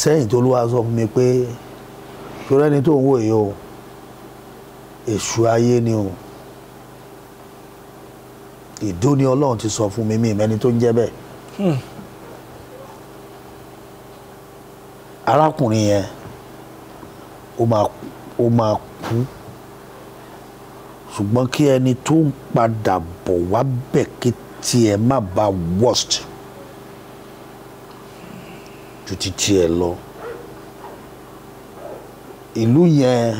sẹ́yìn tó lówó sọ fún mi pé torí ẹni tó ń wò yìí o èṣù ayé ni o ìdó ni ọlọ́run ti sọ fún mi mi ìmẹ́ni tó ń jẹ́ bẹ́ẹ̀ arákùnrin yẹn ó máa ó máa kú ṣùgbọ́n kí ẹni tó ń padà bọ̀ wá bẹ̀ kí tiẹ̀ má ba worst ju ti tiẹ̀ lọ ìlú yẹn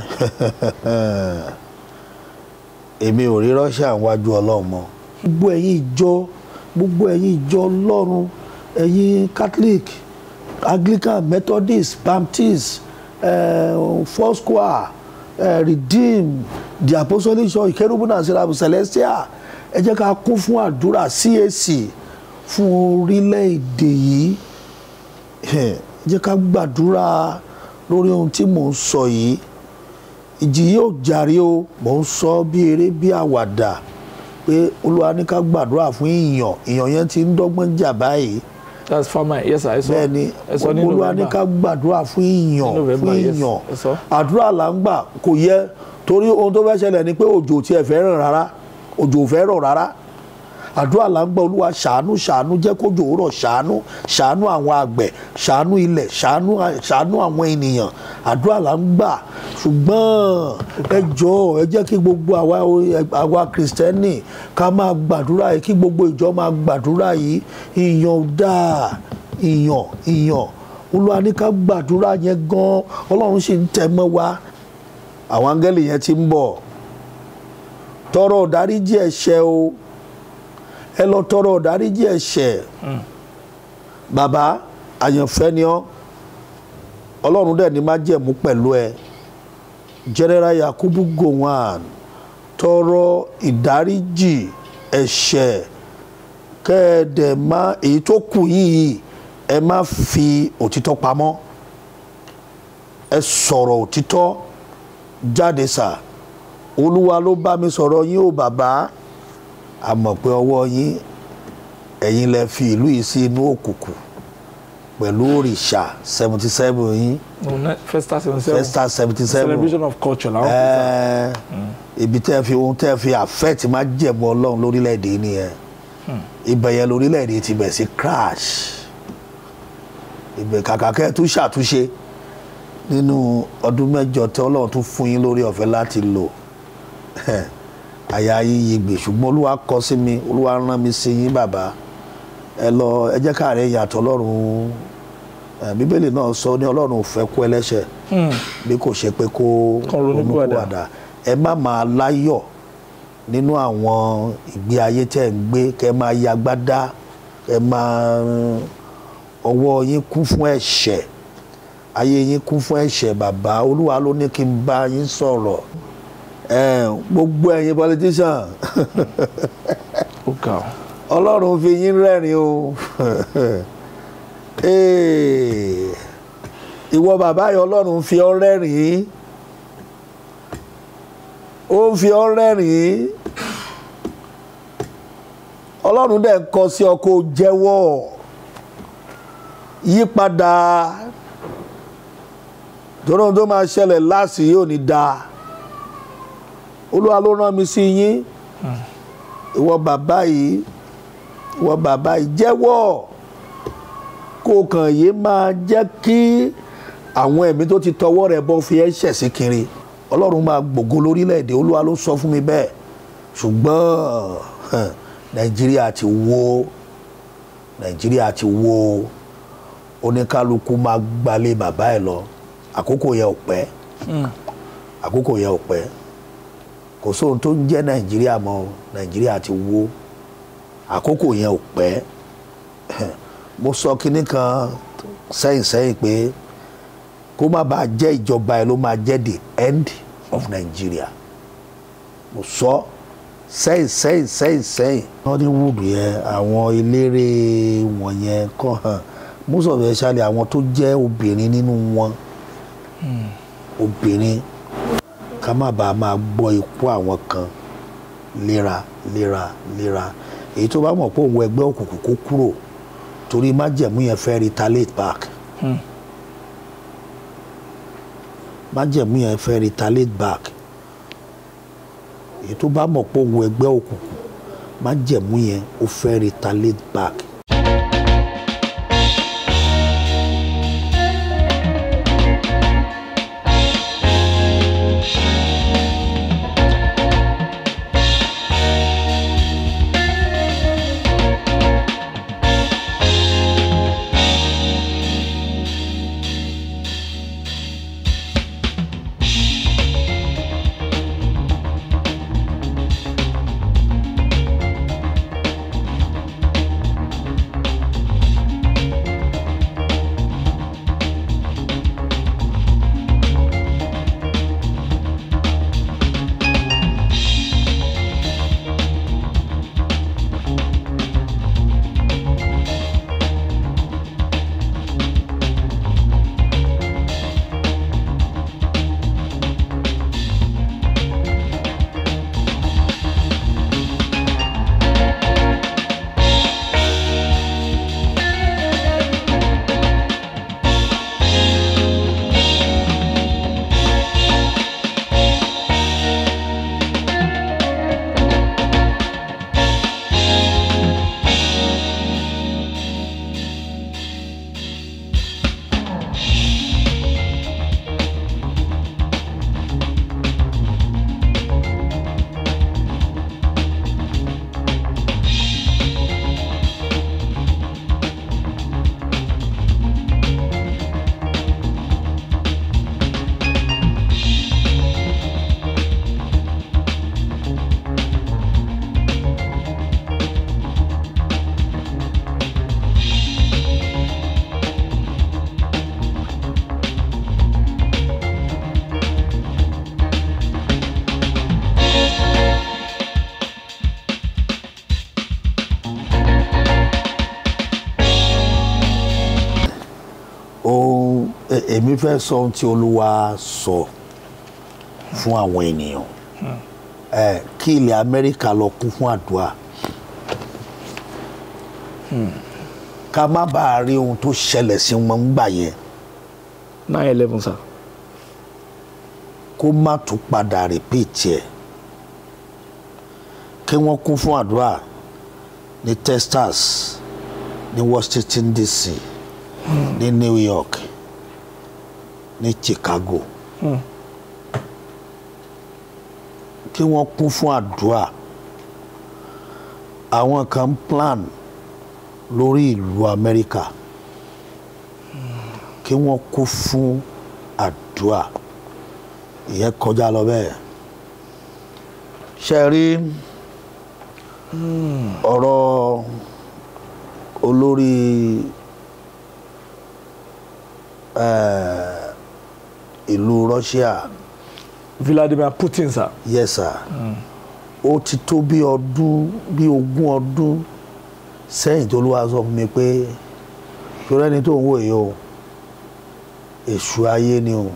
èmi ò rí Russia wájú ọlọ́run mọ́ gbogbo ẹ̀yin ìjọ gbogbo ẹ̀yin ìjọ ọlọ́run ẹ̀yin Catholic Anglican Methodist Baptist uh, Foursquare uh, Redeem the Apostolic Church Cherubim and Seraphim Celestial ẹ jẹ́ ká kún fún àdúrà CAC fún orílẹ̀-èdè yìí ẹ jẹ́ ká gbàdúrà lórí ohun tí mò ń sọ yìí ìjì yóò jàre o mò ń sọ bí eré bí àwàdà pé olúwa ní ká gbàdúrà fún ìyàn ìyàn yẹn ti ń dọ́gbọ́n jà báyìí that's farmer yes sir ẹ sọ bẹ́ẹ̀ ni ẹ sọ ní olúwa ní November ká gbàdúrà fún ìyàn Ní November, fún yes, ìyàn ẹ sọ. àdúrà là ń gbà kò yẹ torí ohun tó fẹ́ ṣẹlẹ̀ ni pé òjò tiẹ̀ fẹ́ ràn rárá òjò ò fẹ́ rọ̀ rárá àdúrà là ń gbà olúwa ṣàánú ṣàánú jẹ́ kójò rọ̀ ṣàánú ṣàánú àwọn àgbẹ̀ ṣàánú ilẹ̀ ṣàánú ṣàánú àwọn ènìyàn àdúrà là ń gbà ṣùgbọ́n ẹ jọ̀ọ́ ẹ jẹ́ kí gbogbo àwa àwa kìrìsìtẹ́nì ká máa gbàdúrà yìí kí gbogbo ìjọ máa gbàdúrà yìí ìyàn ò dáa ìyàn ìyàn olúwa ní ká gbàdúrà yẹn gan ọlọ́run sì ń tẹ̀ mọ́ wa àwọn áńgẹ́lì yẹn ti ń bọ̀ tọrọ ìdáríjì ẹ̀ṣẹ̀ o ẹ lọ tọrọ ìdáríjì ẹ̀ṣẹ̀ bàbá àyànfẹ́ ni ọ́ ọlọ́run dẹ̀ ní má jẹ̀mú pẹ̀lú ẹ general yakubu gowon tọrọ ìdáríjì ẹ̀ṣẹ̀ kẹ́ẹ̀dẹ̀ má èyí tó kù yìí ẹ má fi òtítọ́ pamọ́ ẹ sọ̀rọ̀ òtítọ́ jáde sà olúwa ló bá mi sọ̀rọ̀ yín o bàbá a mọ̀ pé ọwọ́ yín ẹ̀yin lẹ fi ìlú yìí sí inú òkùnkùn pẹ̀lú òrìṣà seventy seven yín no ne- festa seventy seven festa seventy seven celebration of culture làwọn kò sá ibi tẹ́ fi ohun tẹ́ fi affect má jẹ̀mú ọlọ́run lórílẹ̀‐èdè yìí nìyẹn ibẹ̀ yẹn lórílẹ̀‐èdè ti bẹ̀ sí crash ibẹ̀ kàkà kẹ́ ẹ tún ṣàtúnṣe nínú ọdún mẹ́jọ tí ọlọ́run tún fún yín lórí ọ̀fẹ́ láti lò àyà yíyí gbè ṣùgbọ́n olúwa kọ sí mi olúwa rán mi sí yín bàbá ẹ lọ ẹ jẹ́ káàárẹ̀ yàtọ̀ ọlọ́run ẹ, bíbélì náà sọ ní ọlọ́run ò fẹ́ kú ẹlẹ́ṣẹ̀ bí kò ṣe pé kó Kó ronúpìwàdà. ronúpìwàdà ẹ má máa láyọ̀ nínú àwọn ìgbé ayé tẹ́ ń gbé kẹ́ máa yagbádá kẹ́ máa ọwọ́ yín kún fún ẹ̀ṣẹ̀ ayé yín kún fún ẹ̀ṣẹ̀ bàbá olúwa ló ní kí n bá yín sọ̀rọ̀ ẹ, gbogbo ẹ̀yin politician ó ga ọ ọlọ́run fi yín rẹ́rìn o Ee, ìwọ bàbá yìí ọlọ́run fi ọ́ rẹ́rìn ó ń fi ọ́ rẹ́rìn ọlọ́run dẹ̀ ń kọ sí ọ kó jẹ́wọ́ yípadà torí ohun tó máa ṣẹlẹ̀ láàsì yóò ní dáa olúwa ló rán mi sí yín ìwọ bàbá yìí ìwọ bàbá yìí jẹ́wọ́ kó o kàn yé máa jẹ́ kí àwọn ẹ̀mí tó ti tọwọ́ rẹ̀ bọ́ fi ẹ́ ṣẹ̀ sí kiri ọlọ́run máa gbògo lórílẹ̀‐èdè olúwa ló sọ fún mi bẹ́ẹ̀ ṣùgbọ́n hàn, nàìjíríà ti wó nàìjíríà ti wó oníkálukú máa gbalé bàbá ẹ̀ lọ àkókò yẹn ò pẹ́ àkókò yẹn ò pẹ́ kò sóhun tó ń jẹ́ nàìjíríà mọ́ o. nàìjíríà ti wó àkókò yẹn ò pẹ́ mo sọ kinní kan sẹ́yìn sẹ́yìn pé kó má bàa jẹ́ ìjọba ẹ̀ ló máa jẹ́ the end of Nigeria mo sọ sẹ́yìn sẹ́yìn sẹ́yìn sẹ́yìn. Hollywood yẹn àwọn eléré wọ̀nyẹn kàn hàn most of especially àwọn tó jẹ́ obìnrin nínú wọn obìnrin ká má bàa máa gbọ́ ikú àwọn kan léra léra léra èyí tó bá mọ̀ pé òun ẹgbẹ́ òkùnkùn kó kúrò torí májẹ̀mú yẹn fẹ́ retaliate back májẹ̀mú yẹn fẹ́ retaliate back èyí tó bá mọ̀ pé òun ẹgbẹ́ òkùnkùn májẹ̀mú yẹn ó fẹ́ retaliate back. ohun e- èmi fẹ́ sọ ohun tí olúwa sọ fún àwọn ènìyàn ẹ kí ilẹ̀ amẹ́ríkà lọ kún fún àdúrà ká má bàa rí ohun tó ṣẹlẹ̀ sí wọn ńgbà yẹn nine eleven sir. kó má tún padà rìpíìtì ẹ̀ kí wọ́n kún fún àdúrà ní Texas ní Washington DC ní New York ní Chicago kí wọ́n kún fún àdúrà àwọn kan ń plan lórí ìlú Amẹ́ríkà kí wọ́n kún fún àdúrà ìyẹn kọjá lọ bẹ́ẹ̀ ṣe rí ọ̀rọ̀ olórí eh, ìlú Russia Vladimir Putin sir. yes sir ó ti tó bí ọdún bí ogún ọdún sẹ́yìn tó ló wá sọ fún mi pé torí ẹni tó ń wò yìí o èṣù ayé ni o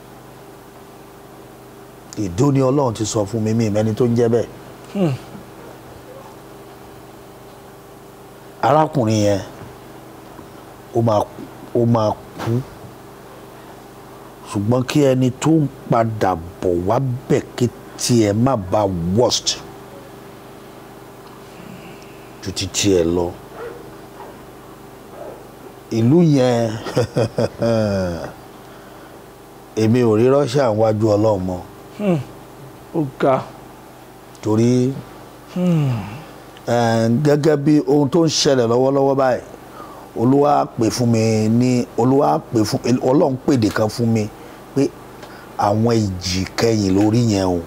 ìdó ni ọlọ́run ti sọ fún mi mi ìmẹ́ni tó ń jẹ́ bẹ́ẹ̀ arákùnrin yẹn ó máa ó máa kú ṣùgbọ́n kí ẹni tó ń padà bọ̀ wá bẹ̀ kí tiẹ̀ má ba worst ju ti tiẹ̀ lọ ìlú yẹn èmi ò rí Russia wájú ọlọ́run mọ́ ó ga torí eh, gẹ́gẹ́ bí ohun tó ń ṣẹlẹ̀ lọ́wọ́lọ́wọ́ báyìí olúwa pè fún mi ní olúwa pè fún ọlọ́run pèdè kan fún mi pé àwọn ìjì kẹyìn lórí yẹn o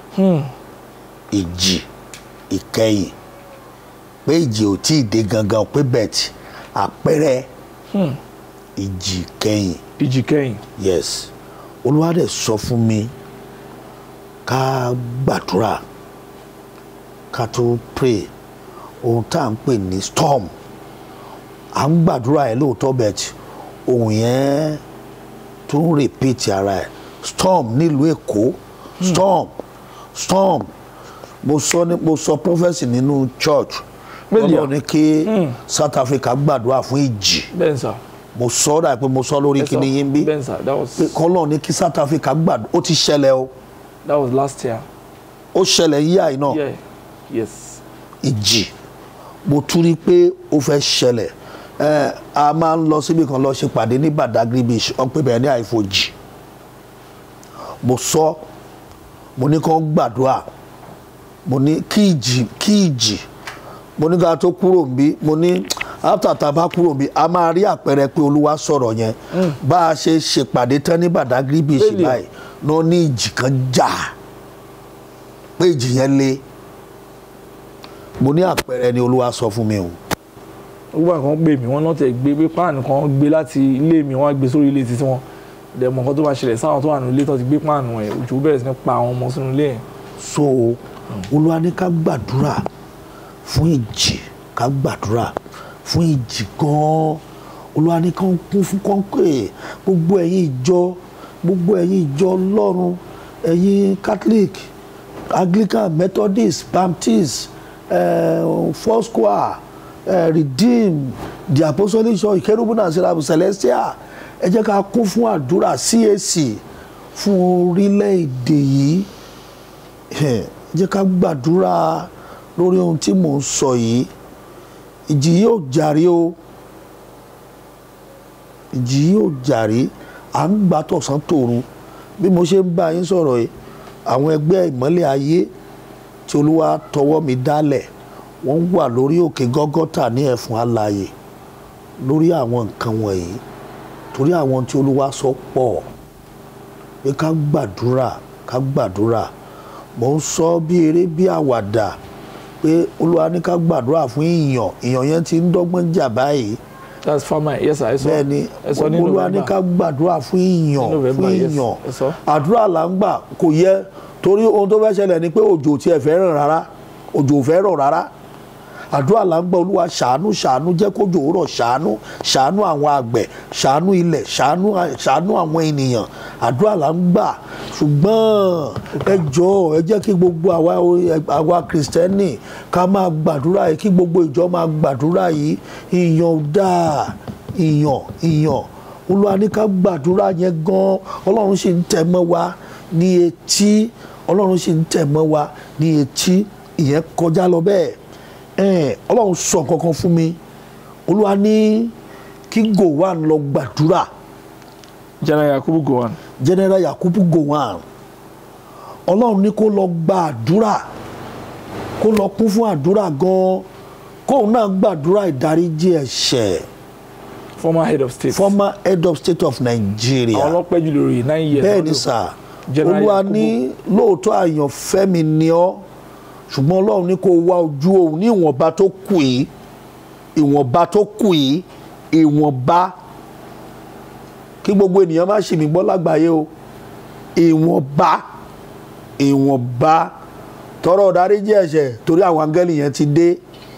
ìjì ìkẹyìn pé ìjì ò tí ì dé gangan pé bẹ́ẹ̀ àpẹẹrẹ ìjì kẹyìn ìjì kẹyìn yes olúwa dẹ̀ sọ fún mi ká gbàdúrà ká tó pray ohun tá à ń pè ní storm à ń gbàdúrà ẹ lóòótọ́ bẹ́ẹ̀ ohun yẹn tó ń repeat ara ẹ̀ storm nílùú èkó storm storm mo sọ ní mo sọ prophecy nínú church Bẹ́ẹ̀ni. lọ́dọ̀ ní kí South Africa gbàdúrà fún ìjì bẹ́ẹ̀ sà mo sọ ọ́ dà pé mo sọ lórí Yes, sir. kíní yín bí Bẹ́ẹ̀ sà that was pé kọ́lọ́ ní kí South Africa gbàdúrà ó ti ṣẹlẹ̀ o that was last year. ó ṣẹlẹ̀ yíyá yìí náà Yeah. Yes. ìjì mo tún rí i pé ó fẹ́ ṣẹlẹ̀ ẹ a máa ń lọ síbi kan lọ ṣe pàdé ní Badagry beach wọ́n pè bẹ́ẹ̀ ní àìfojì mo sọ mo ní kàn gbàdúrà mo ní kí ìjì kí ìjì mo ní ká tó kúrò níbí mo ní after tá a bá kúrò níbí a máa rí àpẹẹrẹ pé olúwa sọ̀rọ̀ yẹn bá a ṣe ṣèpàdé tán ní Badagry beach Really? báyìí náà ní ìjì kan jà pé ìjì yẹn le mo ní àpẹẹrẹ ni olúwa sọ fún mi o gbogbo àwọn pè mí wọn náà tẹ gbé pé páànù kan gbé láti ilé mi wọn á gbé sórí ilé títí wọn dẹ̀ mọ̀ nǹkan tó máa ṣẹlẹ̀ sáwọn tó wà nílé tó ti gbé páànù ẹ̀ òjò bẹ̀rẹ̀ sí ní pa àwọn ọmọ sínú ilé yẹn. so olúwa ní ká gbàdúrà fún ìjì ká gbàdúrà fún ìjì gan-an olúwa ní ká kún fún kọ́ńpé gbogbo ẹ̀yin ìjọ gbogbo ẹ̀yin ìjọ ọlọ́run ẹ̀yin catholic anglican methodist baptist uh, foursquare uh, redeem the apostolic church cherubim and seraphim celestial ẹ jẹ́ ká kún fún àdúrà cac fún orílẹ̀-èdè yìí ẹ jẹ́ ká gbàdúrà lórí ohun tí mò ń sọ yìí ìjì yóò jàre o ìjì yóò jàre à ń gbà tọ̀sán tòru bí mo ṣe ń bá yín sọ̀rọ̀ yìí àwọn ẹgbẹ́ ìmọ́lẹ̀ ayé tí olúwa tọwọ́ mi dálẹ̀ wọ́n wà lórí òkè gọ́gọ́tà ní ẹ̀fún alààyè lórí àwọn nǹkan wọ̀nyí torí àwọn tí olúwa sọ pọ̀ pé ká gbàdúrà ká gbàdúrà mò ń sọ bí eré bí àwàdà pé olúwa ní ká gbàdúrà fún ìyàn ìyàn yẹn ti ń dọ́gbọ́n jà báyìí that's farmer yes sir ẹ sọ bẹ́ẹ̀ ni ẹ sọ ní olúwa ní ká november gbàdúrà fún ìyàn Ní November, fún yes, ìyàn ẹ sọ. àdúrà là ń gbà kò yẹ torí ohun tó fẹ́ ṣẹlẹ̀ ni pé òjò tiẹ̀ fẹ́ ràn rárá òjò ò fẹ́ rọ̀ rárá àdúrà là ń gbà olúwa ṣàánú ṣàánú jẹ́ kójò rọ̀ ṣàánú ṣàánú àwọn àgbẹ̀ ṣàánú ilẹ̀ ṣàánú ṣàánú àwọn ènìyàn àdúrà là ń gbà ṣùgbọ́n ẹ jọ̀ọ́ ẹ jẹ́ kí gbogbo àwa àwa kìrìsìtẹ́nì ká máa gbàdúrà yìí kí gbogbo ìjọ máa gbàdúrà yìí ìyàn ò dáa ìyàn ìyàn olúwa ní ká gbàdúrà yẹn gan ọlọ́run sì ń tẹ̀ mọ́ wa ní etí ọlọ́run sì ń tẹ̀ mọ́ wa ní etí ìyẹn kọjá lọ bẹ́ẹ̀ ẹ̀ẹ́n ọlọ́run sọ kankan fún mi olúwa ní kí Gowon lọ gbàdúrà general yakubu gowon general Yakubu Gowon ọlọ́run ní kó lọ gbàdúrà kó lọ kún fún àdúrà gan kóun náà gbàdúrà ìdáríjì ẹ̀ṣẹ̀ former head of state former head of state of Nigeria. àwọn ọlọ́pẹ́ jù lórí nine years bẹ́ẹ̀ ni lọ́dún. sà General olúwa Yakubu. ní lóòótọ́ àyànfẹ́ mi ni ọ́ ṣùgbọ́n ọlọ́run ní kó wá ojú òun ní ìwọ̀nba tó kù yìí ìwọ̀nba tó kù yìí ìwọ̀nba kí gbogbo ènìyàn má ṣì mí gbọ́ lágbàáyé o ìwọ̀nba ìwọ̀nba tọrọ ìdáríjì ẹ̀ṣẹ̀ torí àwọn áńgẹ́lì yẹn ti dé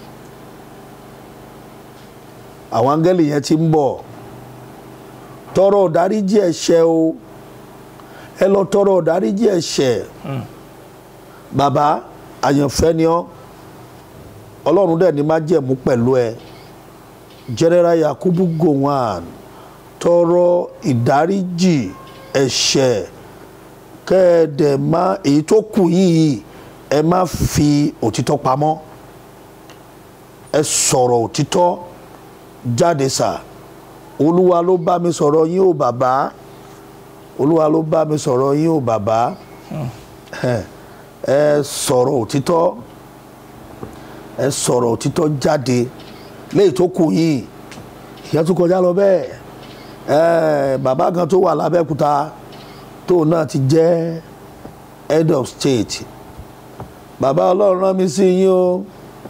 àwọn áńgẹ́lì yẹn ti ń bọ̀ tọrọ ìdáríjì ẹ̀ṣẹ̀ o ẹ lọ tọrọ ìdáríjì ẹ̀ṣẹ̀ bàbá àyànfẹ́ ni ọ́ ọlọ́run dẹ̀ ní májẹ̀mú pẹ̀lú ẹ general Yakubu Gowon tọrọ ìdáríjì ẹ̀ṣẹ̀ kẹ́ẹ̀dẹ̀ má èyí tó kù yìí ẹ má fi òtítọ́ pamọ́ ẹ sọ̀rọ̀ òtítọ́ jáde sà olúwa ló bá mi sọ̀rọ̀ yín o bàbá olúwa ló bá mi sọ̀rọ̀ yín o bàbá ẹ sọ̀rọ̀ òtítọ́ ẹ sọ̀rọ̀ òtítọ́ jáde léyìí tó kù yìí ìyẹn tó kọjá lọ bẹ́ẹ̀ ẹ bàbá kan tó wà lábẹ́kúta tóun náà ti jẹ́ head of state bàbá ọlọ́run rán mi sí yín o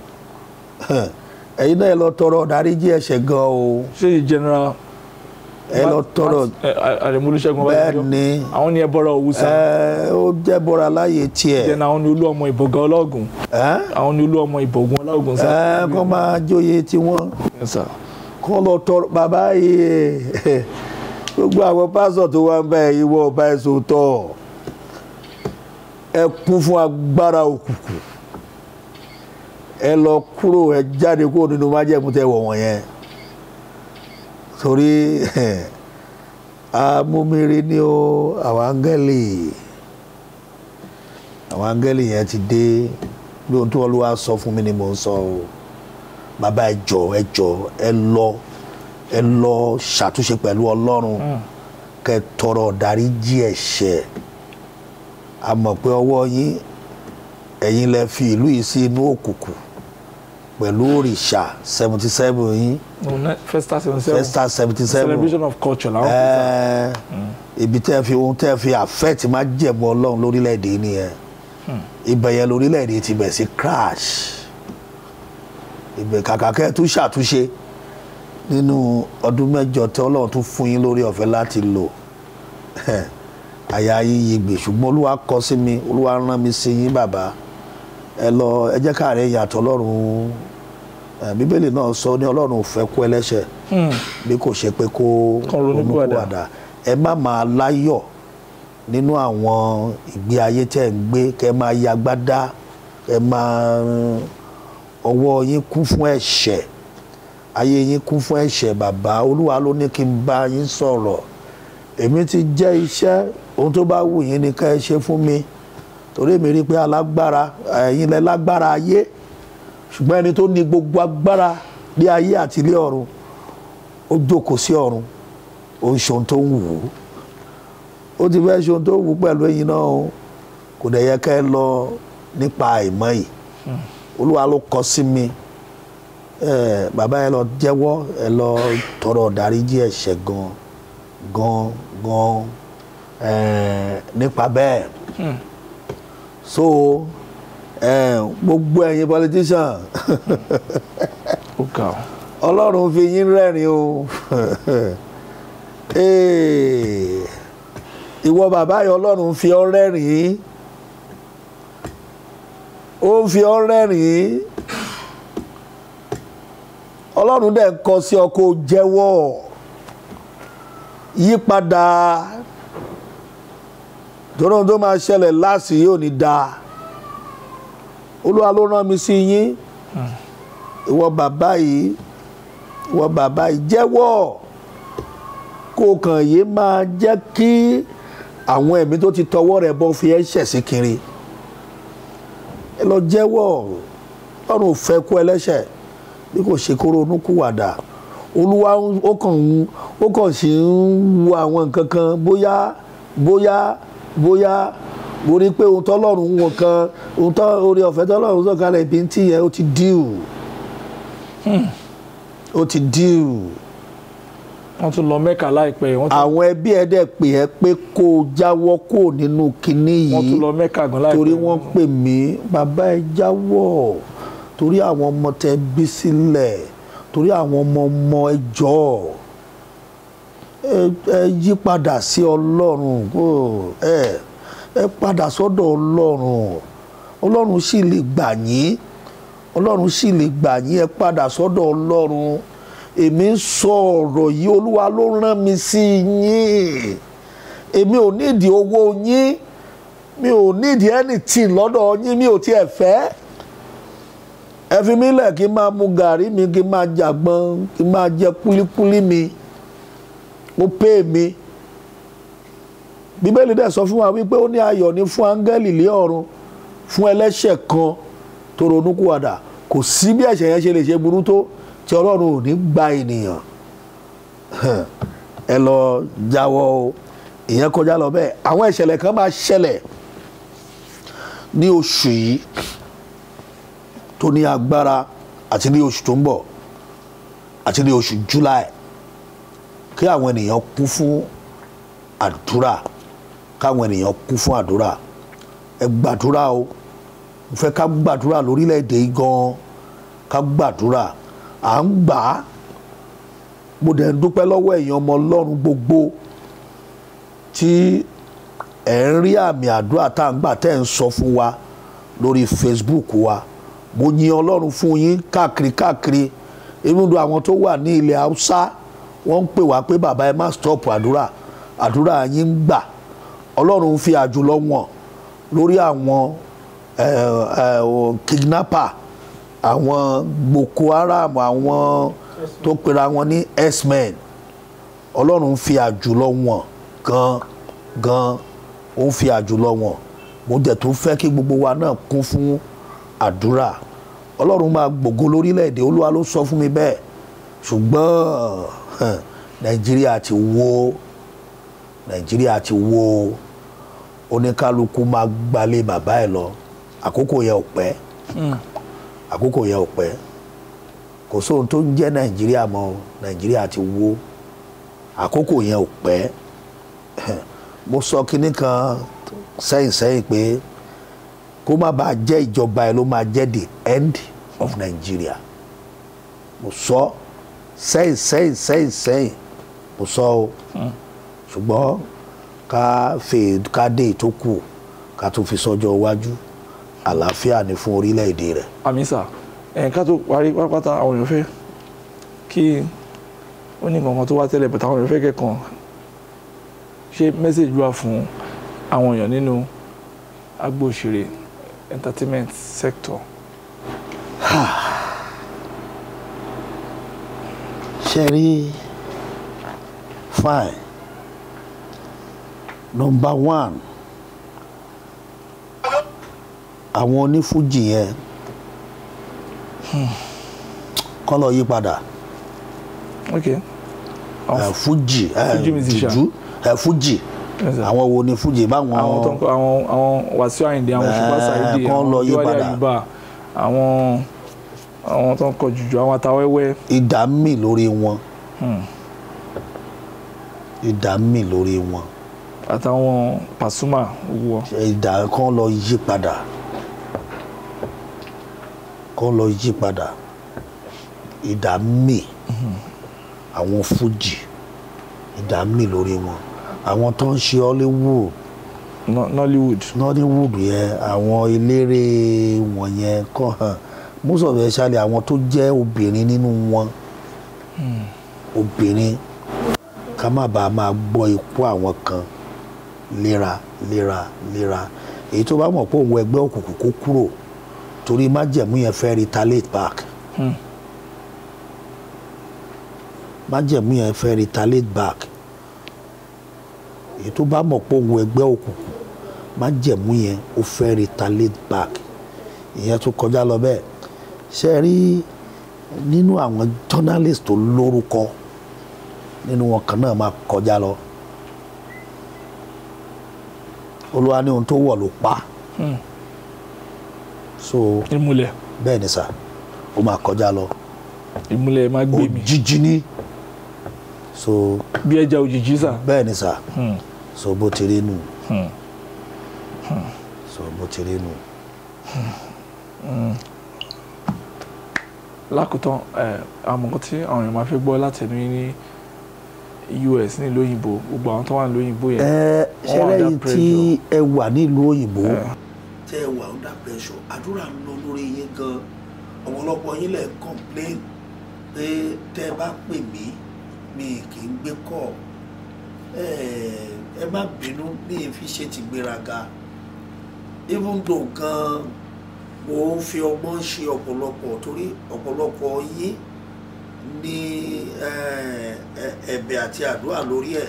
ẹ̀yin náà ẹ lọ tọrọ dáríjì ẹ̀ṣẹ̀ gan o ṣé yìí general ẹ lọ tọrọ àrèmúlùṣẹ́gun bẹ́ẹ̀ ni àwọn ni ẹ bọ́ra òwúsà ẹ ó jẹ́ bọ́ra láyé tiẹ̀ then àwọn ni olú ọmọ ìbọ̀gàn ọlọ́gùn ẹ́ àwọn ni olú ọmọ ìbọ̀gùn ọlọ́gùn sá. ẹ kọ́ máa jóye tiwọn Yes, sir. kọ́ lọ tọrọ bàbá yìí gbogbo àwọn pásọ̀ tó wá ń bá ẹ̀yin wọ ọba ẹ̀ sòótọ́ ẹ kún fún agbára òkùnkùn ẹ lọ kúrò ẹ jáde kúrò nínú májẹ̀mú tẹ wọ̀ wọ̀nyẹn torí amúmiri ni ó àwọn áńgẹ́lì àwọn áńgẹ́lì yẹn ti dé bí ohun tó Olúwa sọ fún mi ni mò ń sọ o bàbá ẹ jọ̀ọ́ ẹ jọ̀ọ́ ẹ lọ ẹ lọ ṣàtúnṣe pẹ̀lú Ọlọ́run kẹ́ tọrọ dáríjì ẹ̀ṣẹ̀ a mọ̀ pé ọwọ́ yín ẹ̀yin lẹ fi ìlú yìí sí inú òkùnkùn pẹ̀lú òrìṣà seventy seven yín No, ne- Festa seventy seven festa seventy seven celebration of culture làwọn kò sá. ibi tẹ́ fi ohun tẹ́ fi àfẹ́tì máa jẹ̀mọ́ ọlọ́run lórílẹ̀‐èdè yìí nìyẹn ibẹ̀ yẹn lórílẹ̀‐èdè ti bẹ̀ sí crash ibẹ̀ kàkà kẹ́ ẹ tún ṣàtúnṣe nínú ọdún mẹ́jọ tí ọlọ́run tún fún yín lórí ọ̀fẹ́ láti lò àyà yín yí gbè ṣùgbọ́n olúwa kọ sí mi olúwa rán mi sí yín bàbá ẹ lọ ẹ jẹ́ káàárẹ̀ yàtọ̀ ọlọ́run ẹ, bíbélì náà sọ ní ọlọ́run ò fẹ́ kú ẹlẹ́ṣẹ̀ bí kò ṣe pé kó Kó ronúpìwàdà. ronúpìwàdà ẹ má máa láyọ̀ nínú àwọn ìgbé ayé tẹ́ ń gbé kẹ́ máa yagbádá ẹ máa ọwọ́ yín kún fún ẹ̀ṣẹ̀ ayé yín kún fún ẹ̀ṣẹ̀ bàbá olúwa ló ní kí n bá yín sọ̀rọ̀ èmi ti jẹ́ iṣẹ́ ohun tó bá wù yín ni ká ẹ ṣe fún mi torí èmi rí i pé alágbára ẹ̀yin lẹ lágbára ayé ṣùgbọ́n ẹni tó ní gbogbo agbára ní ayé àti ilé ọ̀run ó jókòó sí ọ̀run ó ń ṣe ohun tó ń wù ú ó ti fẹ́ ṣe ohun tó wù ú pẹ̀lú ẹ̀yin náà o kò dẹ̀ yẹ ká ẹ lọ nípa àìmọ́ yìí olúwa ló kọ sí mi ẹ bàbá ẹ lọ jẹ́wọ́ ẹ lọ tọrọ dáríjì ẹ̀ṣẹ̀ gan gan gan ẹ nípa bẹ́ẹ̀ so ẹ gbogbo ẹ̀yin politician ó ga ọ. ọlọ́run fi yín rẹ́rìn o Ee, ìwọ bàbá yìí ọlọ́run fi ọ́ rẹ́rìn ó ń fi ọ́ rẹ́rìn ọlọ́run dẹ̀ ń kọ sí ọ kó jẹ́wọ́ yípadà torí ohun tó máa ṣẹlẹ̀ láàsì yóò ní dáa olúwa ló rán mi sí yín ìwọ bàbá yìí ìwọ bàbá yìí jẹ́wọ́ kó o kàn yé máa jẹ́ kí àwọn ẹ̀mí tó ti tọwọ́ rẹ̀ bọ́ fi ẹ́ ṣẹ̀ sí kiri ẹ lọ jẹ́wọ́ ọ̀run ò fẹ́ kú ẹlẹ́ṣẹ̀ bí kò ṣe kó ronú kúwàdà olúwa ń- ó kàn ń ó kàn sì ń wo àwọn nǹkan kan bóyá bóyá bóyá mo rí i pé ohun tọ́lọ́run ń wọ̀n kan ohun tọ́ orí ọ̀fẹ́ tọ́lọ́run sọ̀kalẹ̀ ibi tí yẹn ó ti díù ó ti díù wọ́n tún lọ mẹ́ka láìpẹ́ wọ́n tún- àwọn ẹbí ẹ dẹ̀ pè ẹ́ pé kó o jáwọ́ kó o nínú kinní wọ́n tún yìí lọ mẹ́ka gan láìpẹ́ torí wọ́n pè mí bàbá ẹ jáwọ́ torí àwọn ọmọ tẹ bí sílẹ̀ torí àwọn ọmọ ọmọ ẹ jọ̀ọ́ ẹ ẹ yí padà sí ọlọ́run kó ẹ ẹ padà sọ́dọ̀ ọlọ́run ọlọ́run sì lè gbà yín ọlọ́run sì lè gbà yín ẹ padà sọ́dọ̀ ọlọ́run èmi ń sọ ọ̀rọ̀ yìí olúwa ló rán mi sí yín èmi ò nídìí owó yín mi ò nídìí anything lọ́dọ̀ yín mi ò tiẹ̀ fẹ́ ẹ fi mí lẹ̀ kí n máa mu gàrí mi kí n máa jàgbọ́n kí n máa jẹ kúlíkúlí mi ó pè mí bíbélì dẹ̀ sọ fún wa wípé ó ní ayọ̀ ní fún áńgẹ́lì lé ọ̀run fún ẹlẹ́ṣẹ̀ kan tó ronúkúwàdà kò sí bí ẹ̀ṣẹ̀ yẹn ṣe lè ṣe burú tó tí ọlọ́run ò ní gba ènìyàn ẹ lọ jáwọ́ o ìyẹn kọjá lọ bẹ́ẹ̀ àwọn ìṣẹ̀lẹ̀ kan máa ṣẹlẹ̀ ní oṣù yìí tó ní agbára àti ní oṣù tó ń bọ̀ àti ní oṣù July kí àwọn ènìyàn kún fún àdúrà káwọn ènìyàn kún fún àdúrà ẹ gbàdúrà o mo fẹ́ ká gbàdúrà lórílẹ̀‐èdè yìí gan-an ká gbàdúrà à ń gbà á mo dẹ̀ ń dúpẹ́ lọ́wọ́ ẹ̀yin ọmọ ọlọ́run gbogbo tí ẹ̀ ń rí àmì àdúrà tá à ń gbà tẹ́ ẹ̀ ń sọ fún wa lórí Facebook wa mo yin ọlọ́run fún yín káàkiri káàkiri irúndùn àwọn tó wà ní ilẹ̀ haúsá wọ́n ń pè wá pé bàbá ẹ má stop àdúrà àdúrà yín ń gbà ọlọ́run fi àjùlọ wọn lórí àwọn ẹ, ẹ, o, kidnapper àwọn Boko Haram àwọn tó pera wọn ní x-men ọlọ́run ń fi àjùlọ wọn gan gan ó ń fi àjùlọ wọn mo dẹ̀ tún fẹ́ kí gbogbo wa náà kún fún àdúrà ọlọ́run máa gbògo lórílẹ̀‐èdè olúwa ló sọ fún mi bẹ́ẹ̀ ṣùgbọ́n hàn, nàìjíríà ti wó nàìjíríà ti wó oníkálukú máa gbalé bàbá ẹ̀ lọ àkókò yẹn ò pẹ́ àkókò yẹn ò pẹ́ kò sóhun tó ń jẹ́ nàìjíríà mọ́ nàìjíríà ti wó àkókò yẹn ò pẹ́ mo sọ kinní kan sẹ́yìn sẹ́yìn pé kó má bàa jẹ́ ìjọba ẹ̀ ló máa jẹ́ the end of Nigeria mo sọ sẹ́yìn sẹ́yìn sẹ́yìn sẹ́yìn mo sọ o ṣùgbọ́n ká fè ká dé tó kù ká tún fi sọ́jọ́ iwájú àlàáfíà ni fún orílẹ̀-èdè rẹ̀. àmì sà ẹ̀ ká tó parí pátápátá àwọn èèyàn fẹ́ kí ó ní nǹkan kan tó wá tẹ́lẹ̀ bẹ̀tẹ̀ àwọn èèyàn fẹ́ kẹ́kàn ṣé mẹ́sẹ̀jì wà fún àwọn èèyàn nínú agbo òṣèré entertainment sector ṣe rí fine number one àwọn onífújì yẹn kọ́ lọ yí padà ok àwọn ẹ̀, fújì ẹ̀, Fuji musician. jùjú ẹ̀, fújì Yes, sir. àwọn wo ni fújì báwọn àwọn tó ń kọ àwọn àwọn Wàsíù Àyìndé àwọn Òṣùpá Eh, Sàídì kán lọ àwọn yí Yéwálé padà. Àyùbá àwọn àwọn tó ń kọ jùjú àwọn Atawẹ́wẹ́ ìdá mì lórí wọn ìdá mì lórí wọn àtàwọn Pasuma wọ ìdá kan lọ yí padà kan lọ yí padà ìdá mì àwọn fújì ìdá mì lórí wọn àwọn tó ń ṣe Hollywood No- Nollywood Nollywood yẹn àwọn eléré wọ̀nyẹn kàn hàn most of especially àwọn tó jẹ́ obìnrin nínú wọn obìnrin ká má bàa máa gbọ́ ikú àwọn kan léra léra léra èyí tó bá mọ̀ pé òun ẹgbẹ́ òkùnkùn kó kúrò torí májẹ̀mú yẹn fẹ́ retaliate back Hmm. májẹ̀mú yẹn fẹ́ retaliate back èyí tó bá mọ̀ pé òun ẹgbẹ́ òkùnkùn májẹ̀mú yẹn ó fẹ́ retaliate back ìyẹn tó kọjá lọ bẹ́ẹ̀ ṣe é rí nínú àwọn journalist tó lórúkọ nínú wọn kan náà máa kọjá lọ olúwa ní ohun tó wọ̀ ló pa Hmm. so ìmùlẹ̀ bẹ́ẹ̀ ni sà ó máa kọjá lọ ìmùlẹ̀ máa gbé mi òjijì ni so bí ẹja òjijì sà bẹ́ẹ̀ ni sà Hmm. so bó ti rí nù Hmm. so bó ti rí nù. lákòótán ẹ àwọn nǹkan tí àwọn èèyàn máa fẹ́ gbọ́ látẹnu yín ní US nílùú òyìnbó gbogbo àwọn tó wà nílùú òyìnbó yẹn ẹ ṣe All lẹ́yìn under tí ẹ wà nílùú òyìnbó. Eh. tẹ ẹ wà under pressure àdúrà ń lọ lórí yín gan ọ̀pọ̀lọpọ̀ yín lẹ̀ ń complain pé tẹ ẹ bá pè mí mi kì í gbé kọ́ ẹ ẹ má bínú bí n fi ṣe ti gbéraga even though gan mo ń fi ọgbọ́n ṣe ọ̀pọ̀lọpọ̀ torí ọ̀pọ̀lọpọ̀ yín ní ẹ, ẹ, ẹ̀bẹ̀ àti àdúrà lórí ẹ̀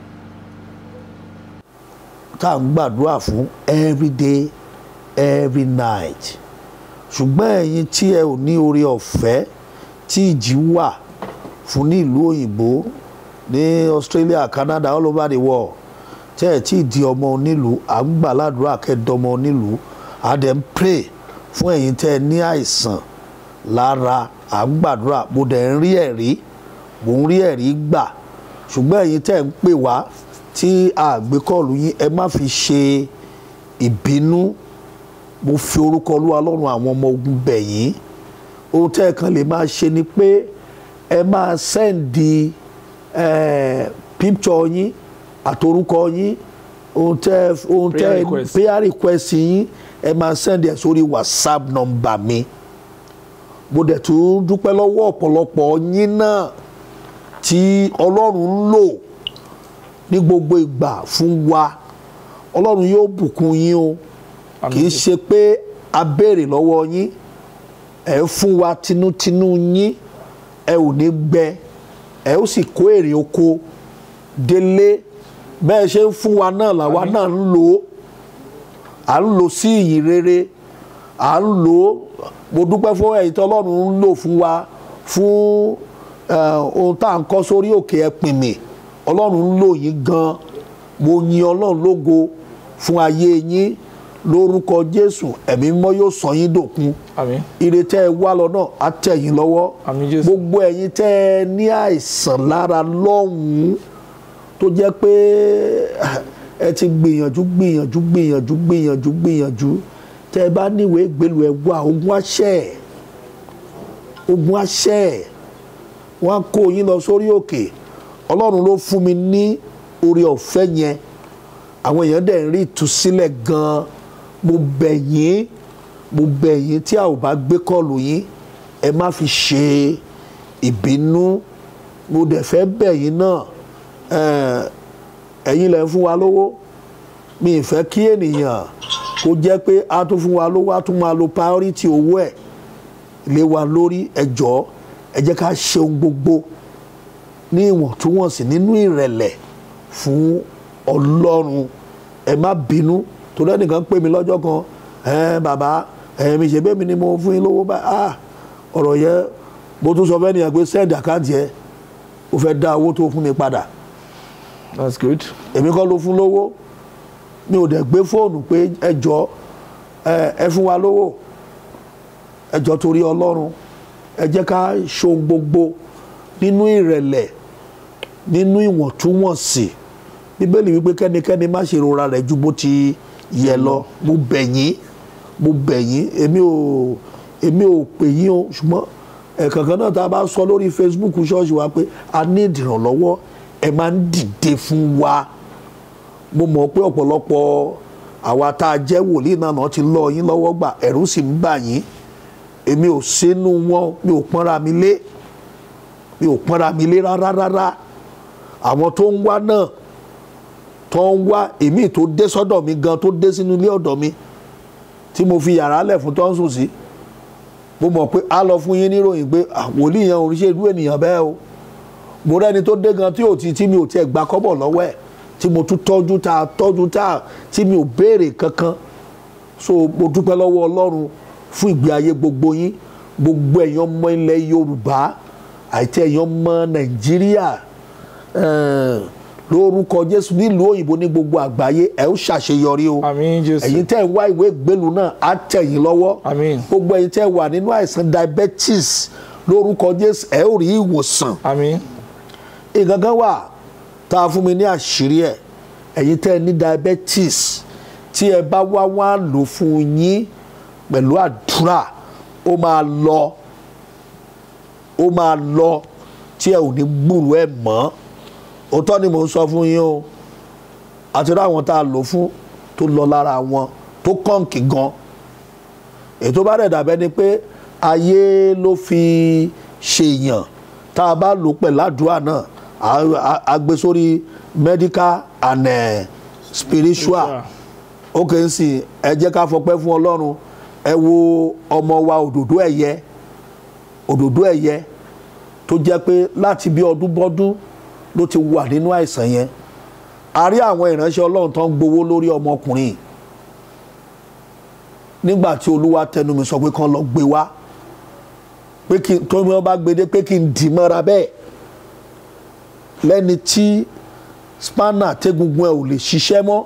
tá à ń gbàdúrà fún every day every night ṣùgbọ́n ẹ̀yin tí ẹ ò ní oore ọ̀fẹ́ tí ìjì wà fún ní ìlú òyìnbó ní Australia Canada all over the world tẹ́ ẹ̀ tí ì di ọmọ onílùú à ń gbà ládùúrà kẹ́ẹ̀dọ́mọ onílùú à dẹ̀ ń pray fún ẹ̀yin tẹ́ ẹ ní àìsàn lára à ń gbàdúrà mo dẹ̀ ń rí ẹ̀rí mo ń rí ẹ̀rí gbà ṣùgbọ́n ẹ̀yin tẹ́ ẹ̀ ń pè wá tí àgbékọ́ọ̀lù yín ẹ má fi ṣe ìbínú mo fi orúkọ olúwa lọ́rùn àwọn ọmọ ogun bẹ̀ yín ohun tẹ́ ẹ kan lè máa ṣe ni pé ẹ máa sẹ́ǹdì pípṣọ yín àtorúkọ yín ohun tẹ́ ohun tẹ́ Prayer request. prayer request yín ẹ máa sẹ́ǹdì ẹ̀ sórí whatsapp number mi mo dẹ̀ tún dúpẹ́ lọ́wọ́ ọ̀pọ̀lọpọ̀ yín náà tí ọlọ́run ń lò ní gbogbo ìgbà fún wa ọlọ́run yóò bùkún yín o kì í ṣe pé a béèrè lọ́wọ́ yín ẹ fún wa tinútinú yín ẹ ò ní gbẹ ẹ ó sì kó èrè oko délé bẹ́ẹ̀ ṣe ń fún wa náà làwa náà ń lò ó à ń lò sí ìyìn rere à ń lò ó mo dúpẹ́ fún ẹ̀yin tí ọlọ́run ń lò fún wa fún eh, ohun tá à ń kọ́ sórí òkè ẹ̀pìnmì ọlọ́run ń lò yín gan mo yin ọlọ́run lógo fún ayé yín lórúkọ jésù ẹ̀mí mímọ́ yóò sọ yín dòkun àmín ire tẹ́ ẹ wá lọ náà á tẹ̀ yín lọ́wọ́ àmín jésù gbogbo ẹ̀yin tẹ́ ẹ ní àìsàn lára lọ́hùn-ún tó jẹ́ pé ẹ ti gbìyànjú gbìyànjú gbìyànjú gbìyànjú gbìyànjú tẹ́ ẹ bá níwèé gbèlú ẹ wá ogun àṣẹ ogun àṣẹ wọ́n á kó yín lọ sórí òkè ọlọ́run ló fún mi ní oore ọ̀fẹ́ yẹn àwọn èèyàn dẹ̀ ń rí ìtúsílẹ̀ gan-an mo bẹ̀ yín mo bẹ̀ yín tí a ò bá gbé kọ́ọ̀lù yín ẹ má fi ṣe ìbínú mo dẹ̀ fẹ́ bẹ̀ yín náà eh, ẹ̀yin lẹ̀ ń fún wa lówó mi ì fẹ́ kí ènìyàn kó jẹ́ pé a tún fún wa lówó a tún máa lo priority owó ẹ̀ lé wa lórí ẹ jọ̀ọ́ ẹ jẹ́ ká ṣe ohun gbogbo ní ìwọ̀ntúnwọ̀nsì nínú ìrẹ̀lẹ̀ fún ọlọ́run ẹ má bínú torí ẹnìkan pè mí lọ́jọ́ kan ẹ bàbá ẹ mi ṣe bẹ́ẹ̀ mi ni mo fún yín lówó báyìí ah ọ̀rọ̀ yẹn mo tún sọ fẹ́ nìyẹn pé send account yẹn ó fẹ́ dá owó tó fún mi padà that's good èmi kọ́ ló fún lówó mi ò dẹ̀ gbé fóònù pé ẹ jọ ẹ ẹ fún wa lówó ẹ jọ torí ọlọ́run ẹ jẹ́ ká ṣohun gbogbo nínú ìrẹ̀lẹ̀ nínú ìwọ̀ntúnwọ̀nsì bíbélì wípé kẹ́nikẹ́ni má ṣe rora rẹ̀ ju bó ti yẹ lọ mo bẹ̀ yín mo bẹ̀ yín èmi ò èmi ò pè yín o ṣùgbọ́n ẹ̀ẹ̀kankan náà tá a bá sọ lórí Facebook ṣọ́ọ̀ṣì wa pé a ní ìdìrànlọ́wọ́ ẹ máa ń dìde fún wa mo mọ̀ pé ọ̀pọ̀lọpọ̀ àwa tá a jẹ́ wòlíì náà náà ti lọ yín lọ́wọ́ gbà ẹ̀rù sì ń bà yín èmi ò sínú wọn mi ò pọ́nra mi lé mi ò pọ́nra mi lé rárá rárá àwọn tó ń wá náà tó ń wá èmi tó dé sọ́dọ̀ mi gan tó dé sínú ilé ọ̀dọ̀ mi tí mo fi yàrá lẹ̀ fún tó ń sùn sí mo mọ̀ pé a lọ fún yín níròyìn pé ah, wòlíì yẹn oríṣi ìlú ènìyàn bẹ́ẹ̀ o mo rẹ́ni tó dé gan tí ò ti tí mi ò tiẹ̀ gba kọ́bọ̀ lọ́wọ́ ẹ̀ tí mo tún tọ́jú tá tọ́jú tá tí mi ò béèrè kankan so mo dúpẹ́ lọ́wọ́ ọlọ́run fún ìgbé ayé gbogbo yín gbogbo ẹ̀yàn ọmọ ilẹ̀ yorùbá àti ẹ̀yàn ọmọ nàìjíríà eh, lórúkọ jésù nílùú òyìnbó ní gbogbo àgbáyé ẹ ó ṣàṣeyọrí o àmín jésù ẹ̀yin tẹ́ ń wá ìwé ìgbélu náà á tẹ̀ yín lọ́wọ́ àmín gbogbo ẹ̀yin tẹ́ wà nínú àìsàn diabetes lórúkọ jésù ẹ ó rí ìwòsàn àmín nǹkan kan wà tá a fún mi ní àṣírí ẹ̀ ẹ̀yin tẹ́ ẹ ní diabetes tí ẹ bá wá wá lò fún yín pẹ̀lú àdúrà ó máa lọ ó máa lọ tí ẹ ò ní gbúrú ẹ mọ́ òótọ́ ni mò ń sọ fún yín o àti ráwọn tá a lò fún tó lọ lára wọn tó kọ̀ǹkì gan ètò bá rẹ̀ dàbẹ́ ni pé ayé ló fi ṣèyàn tá a bá lò pẹ̀lú àdúrà náà a- a- a gbé sórí medical and eh, spiritual ó kè ń sìn ẹ jẹ́ ká fọpẹ́ fún ọlọ́run ẹ wo ọmọ wa òdòdó ẹ̀yẹ òdòdó ẹ̀yẹ tó jẹ́ pé láti bí ọdún bọ́dún ló ti wà nínú àìsàn yẹn a rí àwọn ìránṣẹ́ ọlọ́run tó ń gbowó lórí ọmọkùnrin yìí. nígbà tí olúwa tẹnu mi sọ pé kán lọ gbé wá pé kí tó ní wọn bá gbé dé pé kí n dì mọ́ra bẹ́ẹ̀ lẹ́ni tí spanner tẹ́gungun ẹ̀ ò lè ṣiṣẹ́ mọ́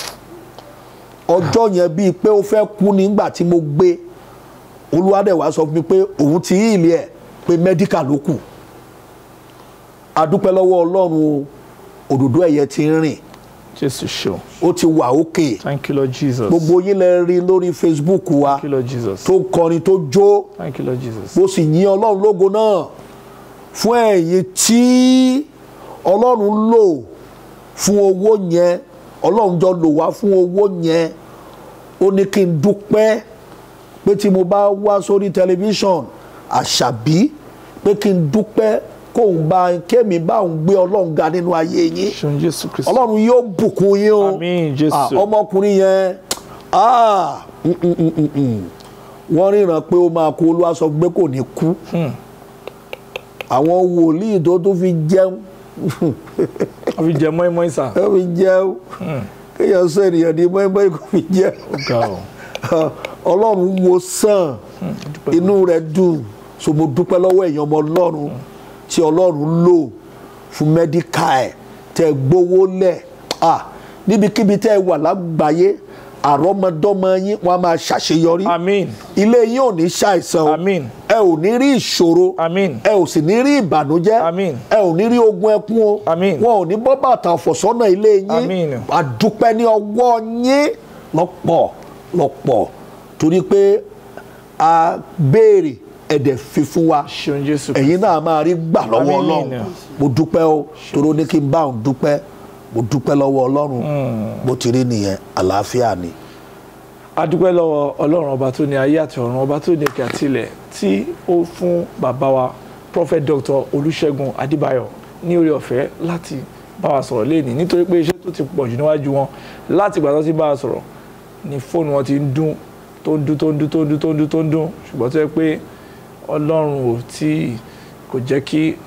ọjọ́ yẹn bíi pé ó fẹ́ kú nígbà tí mo gbé olúwadẹ̀wá sọ fún mi pé òun ti yí ilé ẹ̀ pé mẹ́díkà ló kù adúpẹ́ lọ́wọ́ ọlọ́run o òdòdó ẹ̀yẹ ti ń rìn jésù ṣeun ó ti wà òkè thank you lord jesus gbogbo yín lẹ rí lórí facebook wa thank you lord jesus tó kọrin tó jó thank you lord jesus mo sì yìn ọlọ́run lógo náà fún ẹ̀yin tí ọlọ́run lò fún owó yẹn ọlọ́run jọ lò wá fún owó yẹn ó ní kí n dúpẹ́ pé tí mo bá wá sórí tẹlifíṣàn àṣàbí pé kí n dúpẹ́ kóun bá kémi bá òun gbé ọlọ́run ga nínú ayé yín ṣeun jésù kristu ọlọ́run yóò bùkún yín o Àmín, Jésù. Ah, ọmọkùnrin yẹn ah, mm, mm, mm, mm, mm. wọ́n ríran pé ó máa kú olúwa sọ pé kò ní kú àwọn wòlíì tó tún fi jẹun wọ́n fi jẹ mọ́ínmọ́ín sà ẹ fi jẹun kéèyàn sọ ènìyàn di mọ́ẹ́mọ́ẹ́ kò fi jẹun ó ga ọ́ ọlọ́run wo sàn inú rẹ̀ dùn so mo dúpẹ́ lọ́wọ́ èèyàn ọmọ ọlọ́run tí ọlọ́run lò fún mẹ́díkà ẹ̀ tẹ́ gbowó lẹ̀ ah níbikíbi tẹ́ ẹ wà lágbàáyé àrọ́mọdọ́mọ yín wọ́n á máa ṣàṣeyọrí àmín ilé yín ò ní ṣàìsàn o àmín ẹ ò ní rí ìṣòro àmín ẹ ò sì ní rí ìbànújẹ́ Àmín. ẹ ò ní rí ogun ẹkún o Àmín. wọn ò ní bọ́ bàtà ọ̀fọ̀sọ́nà ilé yín Àmín. àdúpẹ́ ní ọwọ́ yín lọ́pọ̀ lọ́pọ̀ torí pé a béèrè ẹ̀dẹ̀ fi fún wa ṣeun jésù ẹ̀yin náà máa rí gbà lọ́wọ́ Àmín. ọlọ́run mo dúpẹ́ o torí ó ní kí n bá òun dúpẹ́ mo dúpẹ́ lọ́wọ́ ọlọ́run bó ti rí nìyẹn àlàáfíà ni. adúpẹ́ lọ́wọ́ ọlọ́run ọba tó ní ayé àti ọ̀run ọba tó ní òkè àtilẹ̀ tí ó fún bàbá wa prophet dr olùṣègùn adébáyọ̀ ní oore ọ̀fẹ́ láti bá wa sọ̀rọ̀ lẹ́ni nítorí pé iṣẹ́ tó ti pọ̀ jù níwájú wọn láti ìgbà tó ti bá wa sọ̀rọ̀ ni fóònù wọn ti ń dún tó ń dún tó ń dún tó ń dún tó ń dún tó ń dún ṣùgbọ́n tó yẹ pé ọlọ́run ò tí kò jẹ́ kí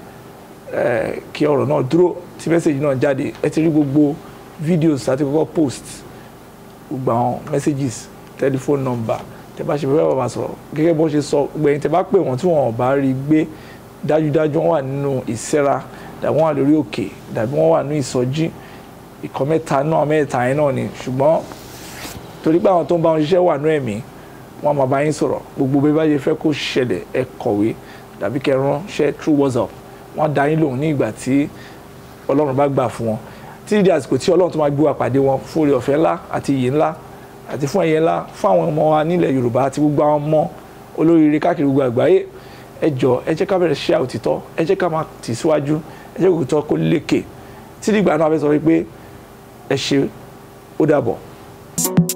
eh, kí ọ̀rọ̀ náà dúró tí mẹ́sẹ̀gì náà jáde ẹ ti rí gbogbo fídíòs àti kọ́kọ́ post gbogbo àwọn messages telephone number tẹ bá ṣe fẹ́ bàbá sọ̀rọ̀ gẹ́gẹ́ bó ṣe sọ gbẹ̀yìn tẹ bá pè wọ́n tí wọ́n bá rí gbé dájúdájú wọ́n wà nínú ìsẹ́ra dàbí wọ́n wà lórí òkè dàbí wọ́n wà ní ìsọjí ìkọ́ mẹ́ta náà mẹ́ta yẹn náà ni ṣùgbọ́n torí pé àwọn tó ń bá wọn ṣiṣẹ́ wà ní ẹ̀mí wọ́n máa bá yín sọ̀rọ̀ gbogbo bí bá ṣe fẹ́ kó ṣẹlẹ̀ ẹ kọ̀wé dàbí kẹ́ ránṣẹ́ through WhatsApp wọ́n á dá yín lóhùn ní ìgbà tí Ọlọ́run bá gbà fún wọn títí di àsìkò tí Ọlọ́run tó máa gbé wa pàdé wọn fún oore ọ̀fẹ́ ńlá àti iyì ńlá àti fún ẹ̀yẹ ńlá fún àwọn ọmọ wa nílẹ̀ Yorùbá àti gbogbo àwọn ọmọ olóríire káàkiri gbogbo àgbáyé ẹ jọ ẹ jẹ́ ká bẹ̀rẹ̀ ṣe òtítọ́ ẹ jẹ́ ká máa tì síwájú ẹ jẹ́ kó òtítọ́ kó lékè títí ìgbà náà a fẹ́ sọ wípé ẹ ṣe ó dàbọ̀.